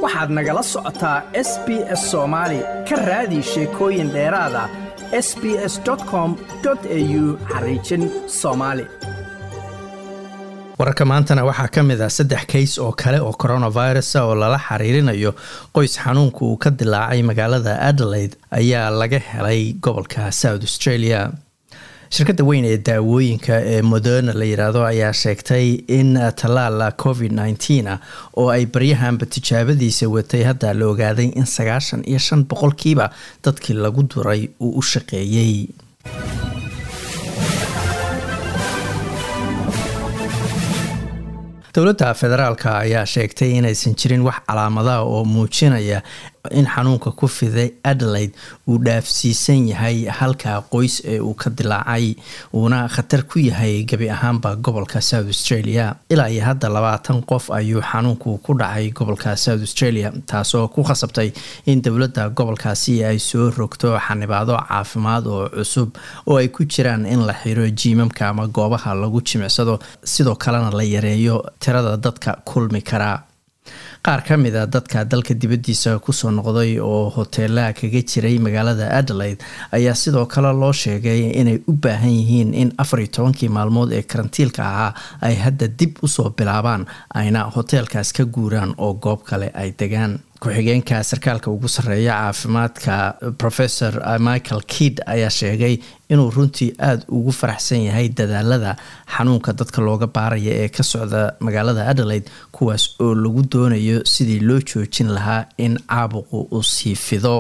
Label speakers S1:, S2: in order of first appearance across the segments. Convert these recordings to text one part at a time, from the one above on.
S1: waxaad nagala socotaa s b s soomaali ka raadi sheekooyin dheeraada s b s com au xariijin soomaali
S2: wararka maantana waxaa ka mid ah saddex kays oo kale oo coronavirus oo lala xiriirinayo qoys xanuunka uu ka dilaacay magaalada adelaide ayaa laga helay gobolka south australia shirkadda weyn ee daawooyinka ee moderna la yiraahdo ayaa sheegtay in tallaala covid nneteen ah oo ay baryahanba tijaabadiisa watay hadda la ogaaday in sagaashan iyo shan boqolkiiba dadkii lagu duray uu u shaqeeyey dowladda federaalk ayaa sheegtay inaysan jirin wax calaamadaha oo muujinaya in xanuunka ku fiday adelaide uu dhaafsiisan yahay halka qoys ee uu ka dilaacay uuna khatar ku yahay gebi ahaanba gobolka south australia ilaa iyo hadda labaatan qof ayuu xanuunku ku dhacay gobolka south australia taasoo ku khasabtay in dowladda gobolkaasi ay soo rogto xanibaado caafimaad oo cusub oo ay ku jiraan in la xiro jiimamka ama goobaha lagu jimicsado sidoo kalena la yareeyo tirada dadka kulmi karaa qaar ka mid a dadka dalka dibaddiisa kusoo noqday oo hoteelaha kaga jiray magaalada adelaide ayaa sidoo kale loo sheegay inay u baahan yihiin in afar iyo tobankii maalmood ee karantiilka ahaa ay hadda dib usoo bilaabaan ayna hoteelkaas ka guuraan oo goob kale ay degaan ku-xigeenka sarkaalka ugu sarreeya caafimaadka professor michael kidd ayaa sheegay inuu runtii aada ugu faraxsan yahay dadaalada xanuunka dadka looga baaraya ee ka socda magaalada adelaide kuwaas oo lagu doonayo sidii loo joojin lahaa in caabuqu uu sii fido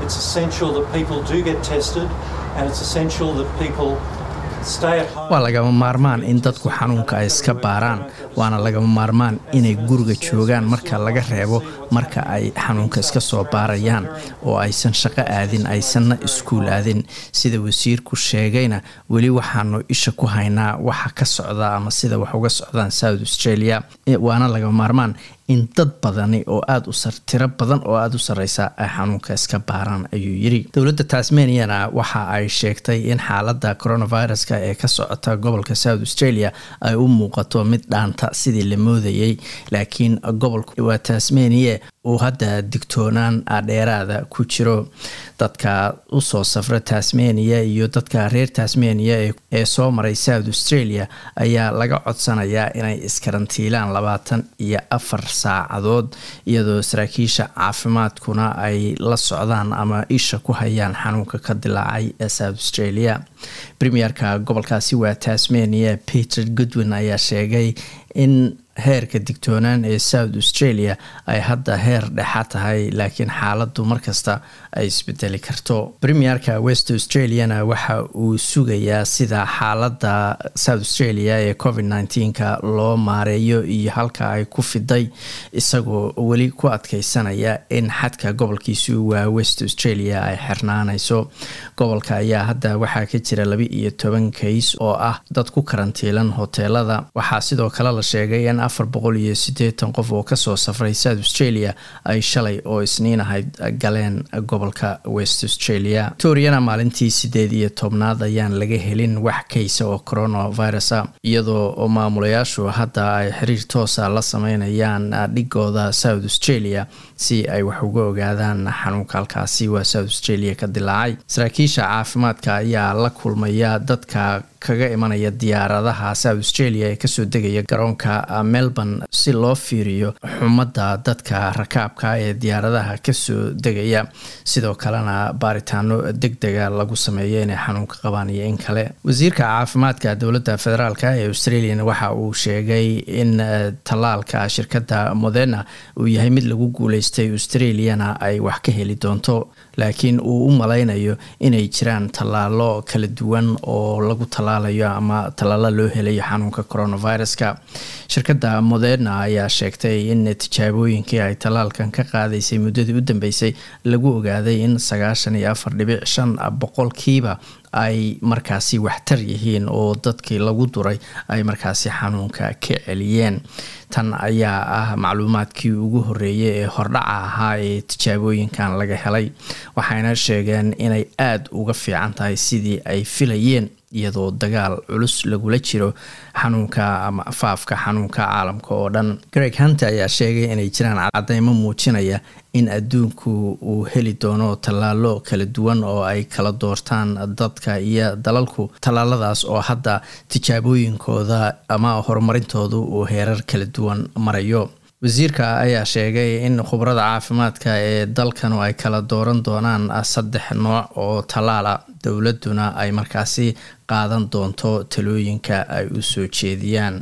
S2: waa lagama maarmaan in dadku xanuunka ay iska baaraan waana lagama maarmaan inay guriga joogaan marka laga reebo marka ay xanuunka iska soo baarayaan oo aysan shaqo aadin aysanna iskuul aadin sida wasiirku sheegayna weli waxaanu isha ku haynaa waxa ka socda ama sida wax uga socdaan south australia waana lagama maarmaan in dad badani oo aada u tiro badan oo aada u sarreysa ay xanuunka iska baaraan ayuu yiri dowladda tasmaniana waxa ay sheegtay in xaaladda coronaviruska ee ka socota gobolka south australia ay u muuqato mid dhaanta sidii la moodayay laakiin gobolku waa tasmania uu hadda digtoonaan dheeraada ku jiro dadka usoo safra tasmania iyo dadka reer tasmania ee soo maray south australia ayaa laga codsanayaa inay iskarantiilaan labaatan iyo afar saacadood iyadoo saraakiisha caafimaadkuna ay la socdaan ama isha ku hayaan xanuunka ka dilaacay ee south australia premierka gobolkaasi waa tasmania peter goodwin ayaa sheegay in heerka digtoonaan ee south australia ay hadda heer dhexa tahay laakiin xaaladdu markasta ay isbedeli karto premierka west australiana waxa uu sugayaa sida xaaladda south australia ee covid nneteen-ka loo maareeyo iyo halka ay ku fiday isagoo weli ku adkeysanaya in xadka gobolkiisu waa west australia ay xirnaanayso gobolka ayaa hadda waxaa ka jira laba iyo toban kays oo ah dad ku karantiilan hoteelada waxaa sidoo kale la sheegay in afar boqol iyo siddeetan qof oo kasoo safray south australia ay shalay oo isniin ahayd galeen gobolka west australia victoriana maalintii sideed iyo tobnaad ayaan laga helin wax kaysa oo coronavirus a iyadoo maamulayaashu hadda ay xiriir toosa la sameynayaan dhigooda south australia si ay wax uga ogaadaan xanuunka halkaasi waa south australia ka dilaacay saraakiisha caafimaadka ayaa la kulmaya dadka kaga imanaya diyaaradaha south australia ee kasoo degaya garoonka melbourne si loo fiiriyo xumadda dadka rakaabka ee diyaaradaha kasoo degaya sidoo kalena baaritaano deg dega lagu sameeyo inay xanuunka qabaan iyo in kale wasiirka caafimaadka dowladda federaalk ee australian waxa uu sheegay in tallaalka shirkadda moderna uu yahay mid lagu guuleystay australiana ay wax ka heli doonto laakiin uu u malaynayo inay jiraan tallaalo kala duwan oo lagu tallaalayo ama tallaalo loo helayo xanuunka coronaviruska shirkadda moderna ayaa sheegtay in tijaabooyinkii ay tallaalkan ka qaadaysay muddadii u dambeysay lagu ogaaday in sagaashan iyo afar dhibic shan boqolkiiba ay markaasi waxtar yihiin oo dadkii lagu duray ay markaasi xanuunka ka celiyeen tan ayaa ah macluumaadkii ugu horeeyay ee hordhaca ahaa ee tijaabooyinkan laga helay waxayna sheegeen inay aada uga fiican tahay sidii ay filayeen iyadoo dagaal culus lagula jiro xanuunka ama faafka xanuunka caalamka oo dhan greg hunter ayaa sheegay inay jiraan cadeymo muujinaya in adduunku uu heli doono tallaalo kala duwan oo ay kala doortaan dadka iyo dalalku tallaaladaas oo hadda tijaabooyinkooda ama horumarintoodu uu heerar kala duwan marayo wasiirka ayaa sheegay in khubarada caafimaadka ee dalkanu ay kala dooran doonaan saddex nooc oo tallaala dowladuna ay markaasi qaadan doonto talooyinka ay u soo jeediyaan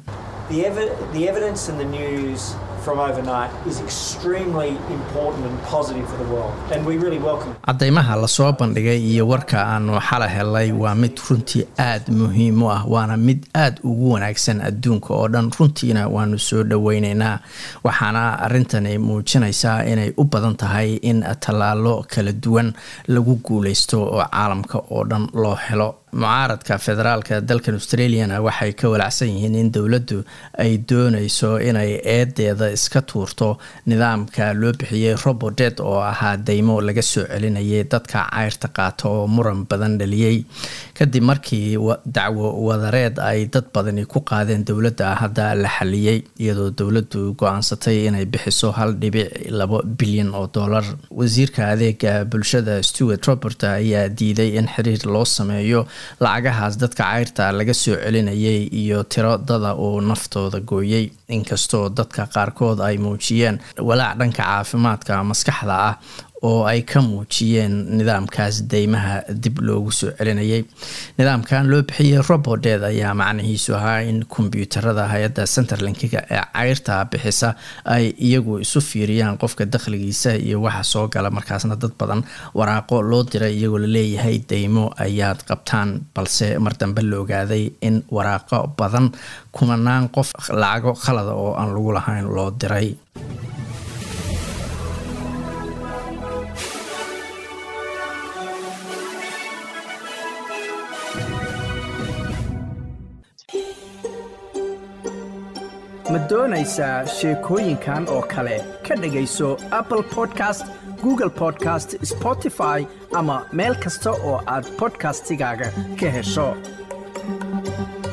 S2: cadeymaha lasoo bandhigay iyo warka aanu xala helay waa mid runtii aada muhiim u ah waana mid aada ugu wanaagsan adduunka oo dhan runtiina waanu soo dhoweyneynaa waxaana arintani muujinaysaa inay u badan tahay in tallaalo kala duwan lagu guuleysto oo caalamka oo dhan loo helo mucaaradka federaalka dalkan australiana waxay ka walacsan yihiin in dowladdu ay dooneyso inay eedeeda iska tuurto nidaamka loo bixiyey robodet oo ahaa deymo laga soo celinayay dadka cayrta qaata oo muran badan dhaliyey kadib markii dacwo wadareed ay dad badani ku qaadeen dowladda hadda la xaliyey iyadoo dowladdu go-aansatay inay bixiso hal dhibic labo bilyan oo dollar wasiirka adeega bulshada stewart robert ayaa diiday in xiriir loo sameeyo lacagahaas dadka cayrta laga soo celinayay iyo tiro dada uu naftooda gooyey inkastoo dadka qaarkood ay muujiyeen walaac dhanka caafimaadka maskaxda ah oo ay ka muujiyeen nidaamkaas deymaha dib loogu soo celinayay nidaamkan loo bixiyey roboted ayaa macnihiisu ahaa in kombyuutarada hay-adda centerlinkiga ee cayrta bixisa ay iyagu isu fiiriyaan qofka dakhligiisa iyo waxa soo gala markaasna dad badan waraaqo loo diray iyagoo laleeyahay deymo ayaad qabtaan balse mar dambe la ogaaday in waraaqo badan kumanaan qof lacago khalada oo aan lagu lahayn loo diray
S1: ma doonaysaa sheekooyinkan oo kale ka dhegayso apple podcast google podcast spotify ama meel kasta oo aad bodkastigaaga ka hesho